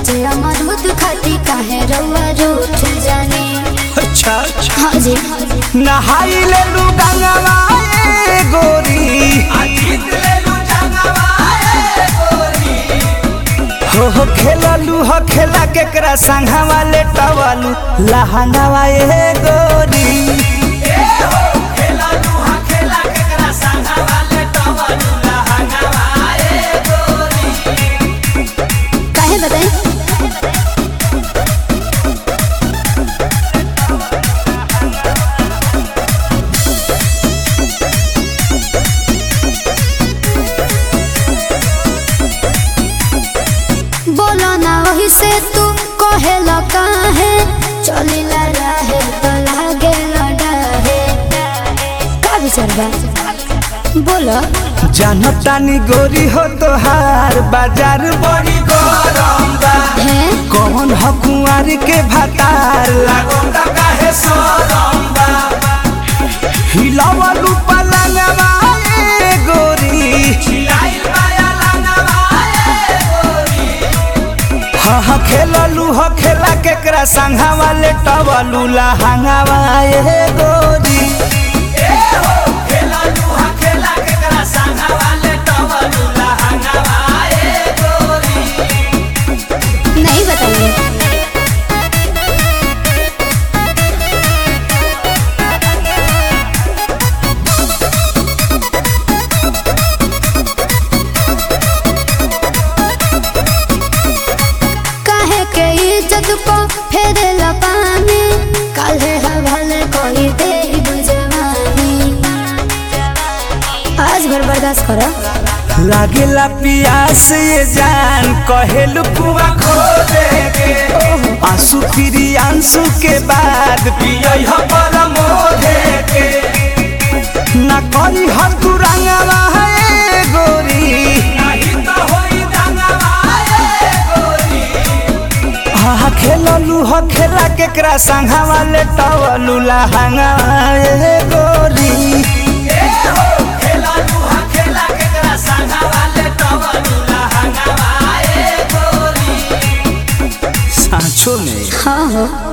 से अमरूद खाती काहे रउआ रूठ जाने अच्छा अच्छा हाँ जी नहाई ले लू गंगवा ए गोरी हो हो खेललू हो खेला केकरा संघवा ले टवलू लहंगवा ए गोरी काहे बताई बोलो ना वही से तू कहेला काहे चलिला रहे तो लागे लड़ाहे का विचार बा बोलो जनतानी गोरी हो तोहार बाजार बड़ी गरम बा है कौन हो कुंवारी के भातार लागोंदा काहे सरम बा हिलावलू पलंगवा ए गोरी हिलाइल माया लंगवा ए गोरी हा हा खेललू हो खेला केकरा संघवा ले टवलू लहंगवा ए गोरी नहीं बताइए काहे के इज्जत को फेरेला पानी काहे हवाले कोई दे बुझवानी आज भर बर्दाश्त करो लागेला पियास ये जान कहेलू कुआ खो के आंसू फिरी आंसू के बाद पियई ह परमोधे के ना करी ह तू रंगवा है गोरी नहीं तो होई रंगवा है गोरी हा खेललू ह खेला केकरा संघवा ले टवलू लहंगा ए गोरी सांचो में हाँ हो